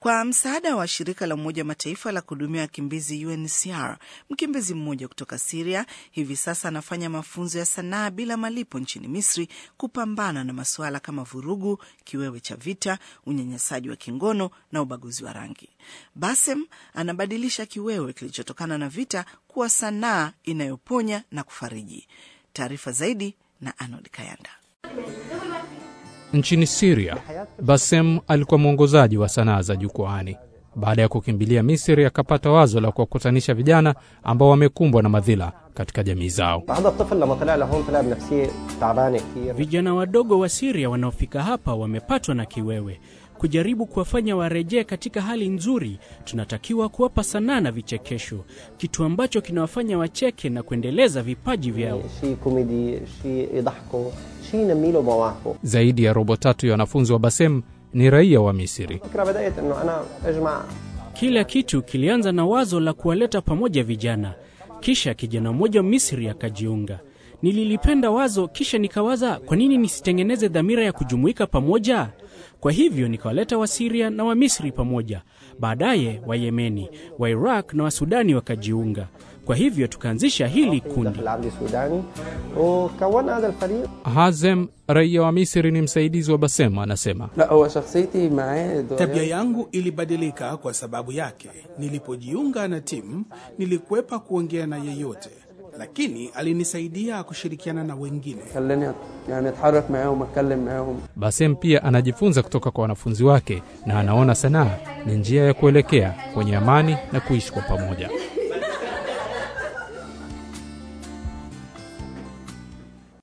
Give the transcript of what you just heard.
Kwa msaada wa shirika la Umoja wa Mataifa la kuhudumia wakimbizi UNHCR, mkimbizi mmoja kutoka Siria hivi sasa anafanya mafunzo ya sanaa bila malipo nchini Misri kupambana na masuala kama vurugu, kiwewe cha vita, unyanyasaji wa kingono na ubaguzi wa rangi. Basem anabadilisha kiwewe kilichotokana na vita kuwa sanaa inayoponya na kufariji. Taarifa zaidi na Arnold Kayanda. Nchini Siria, Basem alikuwa mwongozaji wa sanaa za jukwaani. Baada ya kukimbilia Misri, akapata wazo la kuwakutanisha vijana ambao wamekumbwa na madhila katika jamii zao. Vijana wadogo wa Siria wanaofika hapa wamepatwa na kiwewe. Kujaribu kuwafanya warejee katika hali nzuri, tunatakiwa kuwapa sanaa na vichekesho, kitu ambacho kinawafanya wacheke na kuendeleza vipaji vyao. Zaidi ya robo tatu ya wanafunzi wa Basem ni raia wa Misri. Kila kitu kilianza na wazo la kuwaleta pamoja vijana, kisha kijana mmoja wa Misri akajiunga. Nililipenda wazo, kisha nikawaza, kwa nini nisitengeneze dhamira ya kujumuika pamoja? Kwa hivyo nikawaleta Wasiria na Wamisri pamoja, baadaye Wayemeni, wa Iraq na Wasudani wakajiunga. Kwa hivyo tukaanzisha hili kundi. Hazem, raia wa Misri, ni msaidizi wa Basem, anasema tabia yangu ilibadilika kwa sababu yake. Nilipojiunga na timu, nilikwepa kuongea na yeyote lakini alinisaidia kushirikiana na wengine. Basem pia anajifunza kutoka kwa wanafunzi wake na anaona sanaa ni njia ya kuelekea kwenye amani na kuishi kwa pamoja.